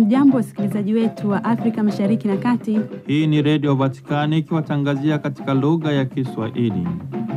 Hamjambo, wasikilizaji wetu wa Afrika Mashariki na Kati. Hii ni Redio Vatikani ikiwatangazia katika lugha ya Kiswahili.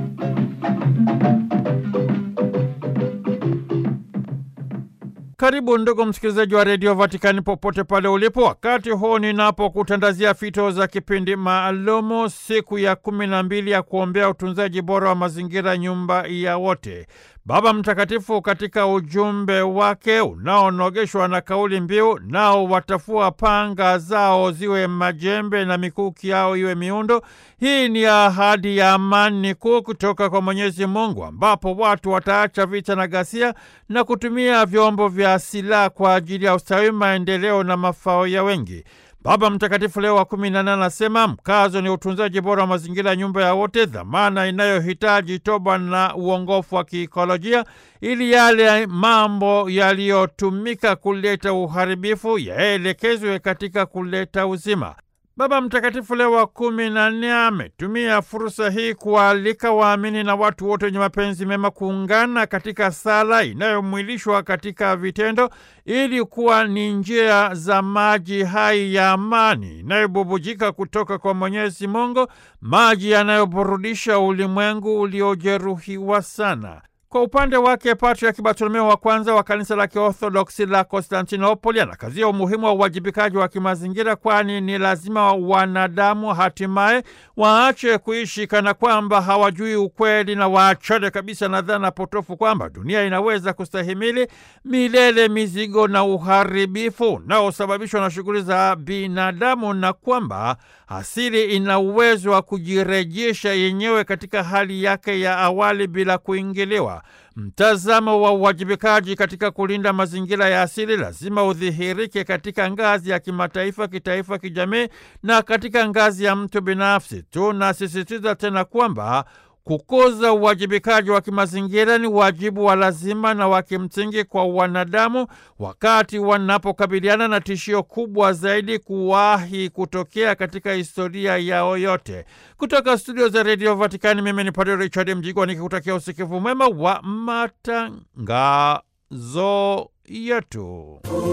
Karibu ndugu msikilizaji wa redio Vatikani popote pale ulipo, wakati huu ninapokutandazia fito za kipindi maalumu, siku ya kumi na mbili ya kuombea utunzaji bora wa mazingira, nyumba ya wote. Baba Mtakatifu katika ujumbe wake unaonogeshwa na kauli mbiu nao watafua panga zao ziwe majembe na mikuki yao iwe miundo. Hii ni ahadi ya amani kuu kutoka kwa Mwenyezi Mungu, ambapo watu wataacha vita na ghasia na kutumia vyombo vya silaha kwa ajili ya ustawi, maendeleo na mafao ya wengi. Baba Mtakatifu Leo wa kumi na nane anasema mkazo ni utunzaji bora wa mazingira ya nyumba ya wote, dhamana inayohitaji toba na uongofu wa kiikolojia, ili yale mambo yaliyotumika kuleta uharibifu yaelekezwe katika kuleta uzima. Baba Mtakatifu Leo wa kumi na nne ametumia fursa hii kuwaalika waamini na watu wote wenye mapenzi mema kuungana katika sala inayomwilishwa katika vitendo ili kuwa ni njia za maji hai ya amani inayobubujika kutoka kwa Mwenyezi Mungu, maji yanayoburudisha ulimwengu uliojeruhiwa sana. Kwa upande wake Patriaki Bartolomeo wa kwanza wa kanisa la Kiorthodoksi la Konstantinopoli anakazia umuhimu wa uwajibikaji wa kimazingira, kwani ni lazima wanadamu hatimaye waache kuishi kana kwamba hawajui ukweli na waachane kabisa na dhana potofu kwamba dunia inaweza kustahimili milele mizigo na uharibifu unaosababishwa na shughuli za binadamu na kwamba asili ina uwezo wa kujirejesha yenyewe katika hali yake ya awali bila kuingiliwa. Mtazamo wa uwajibikaji katika kulinda mazingira ya asili lazima udhihirike katika ngazi ya kimataifa, kitaifa, kijamii na katika ngazi ya mtu binafsi. Tunasisitiza tena kwamba kukuza uwajibikaji wa kimazingira ni wajibu wa lazima na wa kimsingi kwa wanadamu wakati wanapokabiliana na tishio kubwa zaidi kuwahi kutokea katika historia yao yote. Kutoka studio za redio Vatikani, mimi ni Padre Richard Mjigwa nikikutakia usikivu mwema wa matangazo yetu.